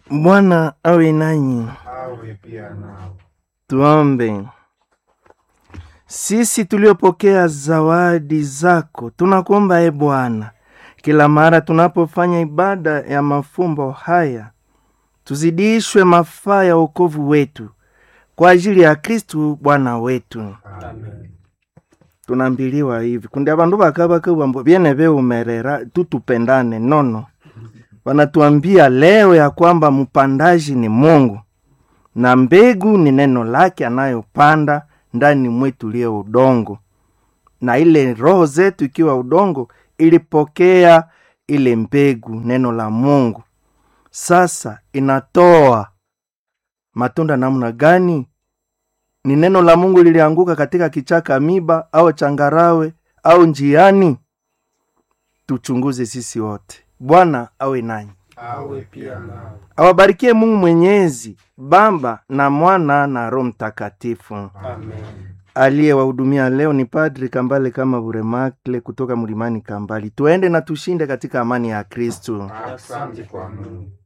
Bwana awe nanyi. awe pia nao. Tuombe. Sisi tuliopokea zawadi zako, tunakuomba e Bwana, kila mara tunapofanya ibada ya mafumbo haya, tuzidishwe mafaa ya wokovu wetu kwa ajili ya Kristu Bwana wetu. Amen. tunambiliwa hivi kundi abandu bakabakabwambo byene beumerera tutupendane nono wanatuambia leo ya kwamba mpandaji ni mungu na mbegu ni neno lake anayopanda ndani mwetu liyo udongo na ile roho zetu ikiwa udongo ilipokea ile mbegu neno la mungu sasa inatoa matunda namna gani ni neno la mungu lilianguka katika kichaka miba au changarawe au njiani tuchunguze sisi wote bwana awe nanyi awe pia nao. awabarikie mungu mwenyezi baba na mwana na roho mtakatifu Amen. aliyewahudumia leo ni padri kambale kama buremakle kutoka mlimani kambali tuende na tushinde katika amani ya kristu Asante kwa Mungu.